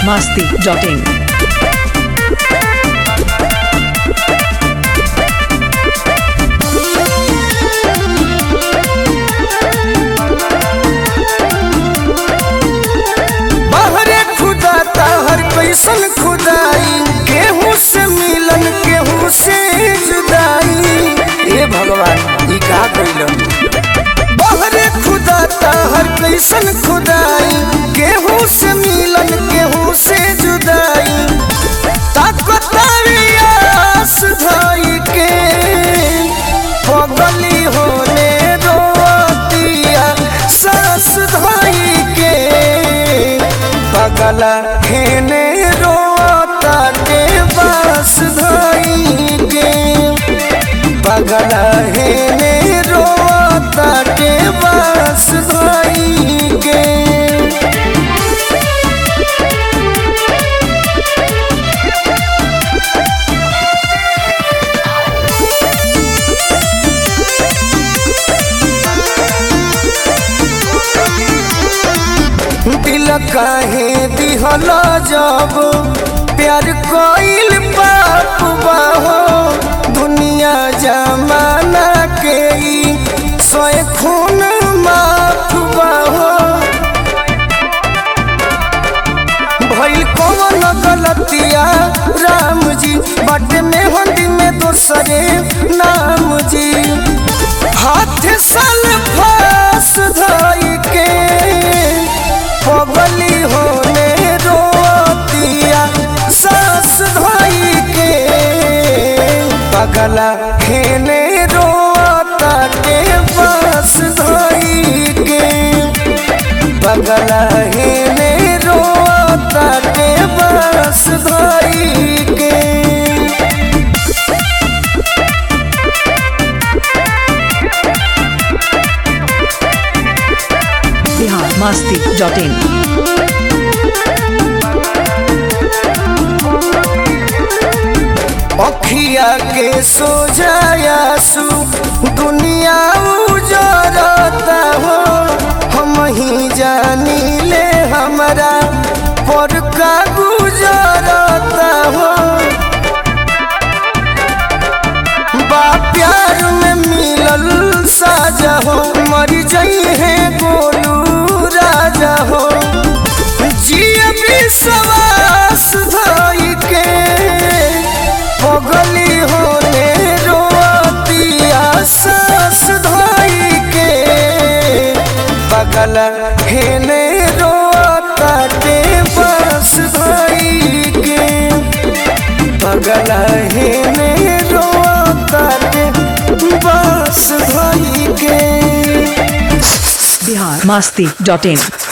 masti.in. बहरे खुदा हर कैसन खुदाई केहू से मिलन केहू से जुदाई ए भगवान ई का कइलन बहरे खुदा हर कैसन खुदाई केहू से मिलन केहू से जुदाई ताकतारी आस धाई के पगली होने रोतिया सास धाई के पगला खेने रोता के बास धाई के पगला हेने रोता के बास धाई के दिल काहे दिहला जब प्यार कोइल पाप बाहो दुनिया जमाना के ई सोए खून माफ बाहो भइल कौन गलतिया राम जी बाटे में हंडी में दोसरे नाम जी हाथ सल फास धाई के पगली होने रोतिया सास धाई के पगला खेने रोता के पास धाई के पगला हेने रोता के पास धाई के Bihar masti.in. अखिया के सोजायासु दुनिया उजरता हो हम ही जानी ले हमरा पर का गुजरता हो बा प्यार में मिलल साजा हो मर जई है गोलू राजा हो जिया विश्वास धाई के पगली होने रोतिया सास धाई के पगल हेने रोता के बस धाई के पगल हेने रोता के बस धाई के Bihar masti.in.